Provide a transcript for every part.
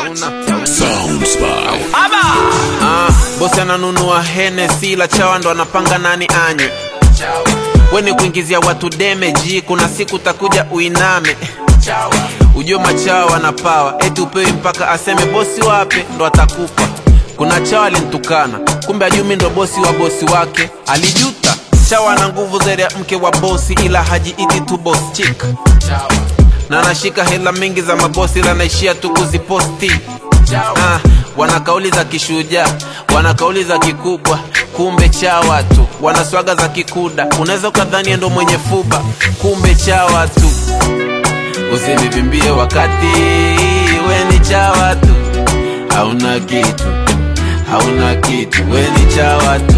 Ah, bosi ananunua Hennessy la chawa ndo anapanga nani anywe. We ni kuingizia watu damage, kuna siku takuja uiname. Ujue machawa na pawa, eti upewi mpaka aseme bosi wape ndo atakupa. Kuna chawa alintukana, kumbe ajumi ndo bosi wa bosi wake, alijuta. Chawa na nguvu zaidi ya mke wa bosi, ila hajiiti tu boss chick na anashika hela mingi za mabosi ila naishia tu kuziposti ah, wana kauli za kishujaa wana kauli za kikubwa kumbe cha watu wana swaga za kikuda unaweza ukadhania ndo mwenye fuba kumbe cha watu usinivimbie wakati we ni cha watu hauna kitu hauna kitu we ni cha watu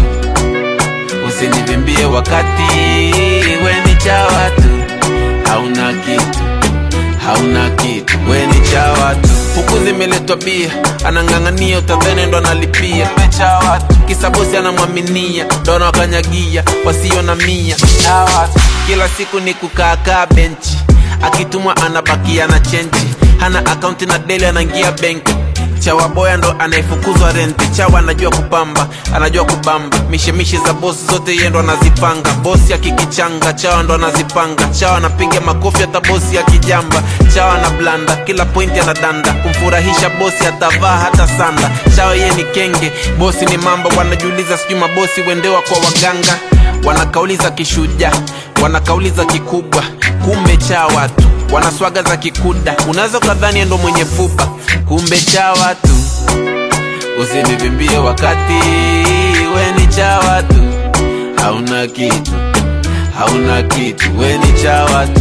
usinivimbie wakati we ni cha watu hauna kitu hauna kitu we ni cha watu huku zimeletwa bia anang'ang'ania utadhene ndo analipia Kumbe cha watu kisa bosi anamwaminia ndo anawakanyagia wasio na mia cha watu kila siku ni kukaakaa benchi akitumwa anabakia na chenchi hana akaunti na deli anaingia benki chawa boya ndo anayefukuzwa renti chawa anajua kupamba anajua kubamba mishemishe za bosi zote yeye ndo anazipanga bosi akikichanga chawa ndo anazipanga chawa anapiga makofi hata bosi akijamba chawa na blanda kila pointi anadanda kumfurahisha bosi atavaa hata sanda chawa yeye ni kenge bosi ni mambo wanajiuliza sijui mabosi wendewa kwa waganga wana kauli za kishujaa wana kauli za kikubwa kumbe cha watu wana swaga za kikuda unaweza ukadhani ndo mwenye fupa kumbe cha watu usinivimbie wakati we ni cha watu hauna kitu hauna kitu we ni cha watu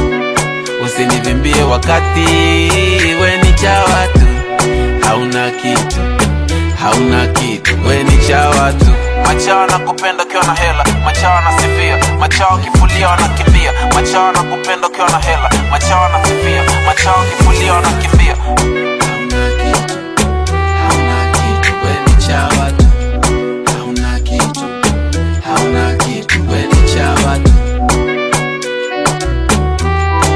usinivimbie wakati we ni cha watu hauna kitu hauna kitu we ni cha watu machawa nakupenda ukiwa na hela machawa nasifia machawa kifulia wanakimbia machawa nakupenda ukiwa na hela machawa nasifia machawa kifulia wanakimbia hauna kitu we ni cha watu hauna kitu hauna kitu we ni cha watu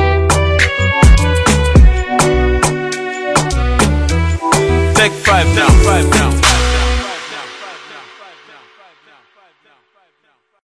Take five now.